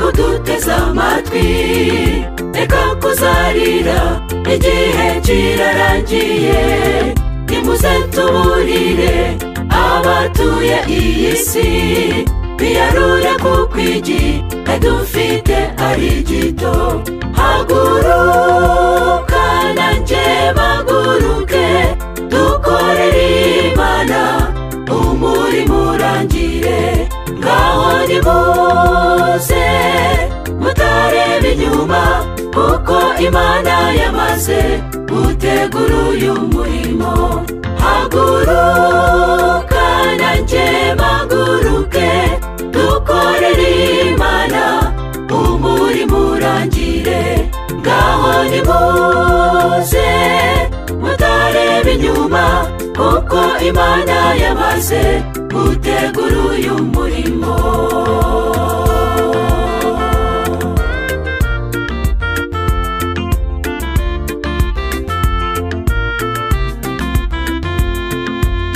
uteze amatwi reka kuzarira igihe kirarangiye nimuze tuburire abatuye iyi si biyarure kuko igi dufite ari gito haguruka nanjye baguruke dukorere imana umurimo urangire ngaho nimuze mutareba inyuma kuko imana yamaze gutegura uyu murimo haguruka nanjye baguruke dukorere imana umurimo urangire ngaho nimuze mutareba inyuma kuko imana yamaze gutegura uyu murimo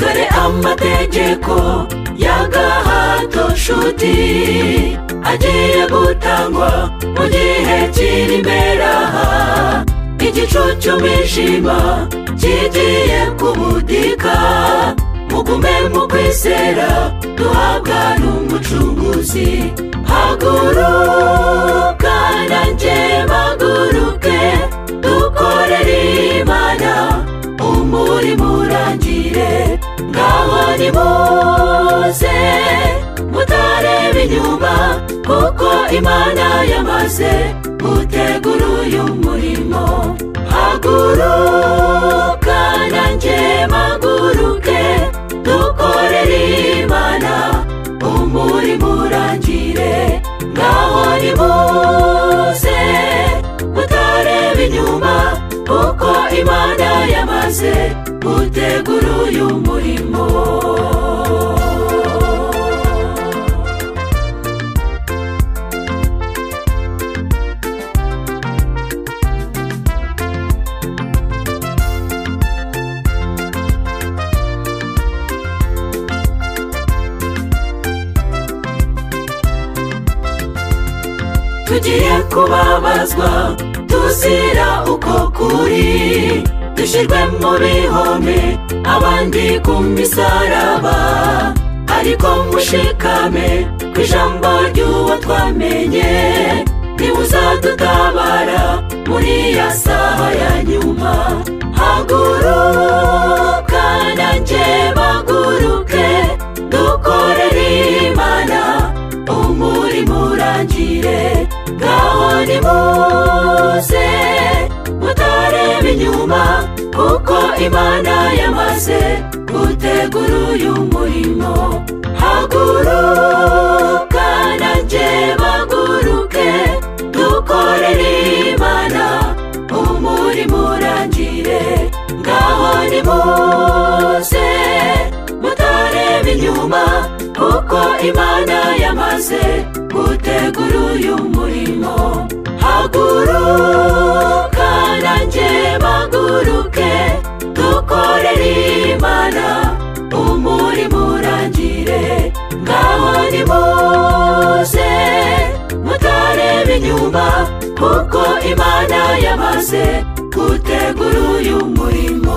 dore amategeko y'agahato nshuti agiye gutangwa mu gihe kiri imbere aha igicu cy'umwijima kigiye kubudika mugume mu kwizera duhabwa n'umucunguzi haguruka nanjye baguruke dukorere imana umurimo urangire ngaho nimuze mutareba inyuma kuko imana yamaze gutegura uyu murimo haguruka nanjye baguruke dukorere imana umurimo urangire ngaho nimuze mutareba inyuma kuko imana yamaze gutegura uyu murimo tugiye kubabazwa tuzira uko kuri dushyirwe mu bihome abandi ku misaraba ariko mushikame ku ijambo ry'uwo twamenye ntibuzadutabara muri ya saha ya nyuma haguruka nanjye baguruke dukorere imana umurimo urangire ngaho nimuze mutareba inyuma kuko imana yamaze gutegura uyu murimo haguruka nanjye baguruke dukorere imana umurimo urangire ngaho nimuze mutareba inyuma kuko imana yamaze gutegura uyu murimo haguruka nanjye baguruke dukorere imana umurimo urangire ngaho nimuze mutareba inyuma kuko imana yamaze gutegura uyu murimo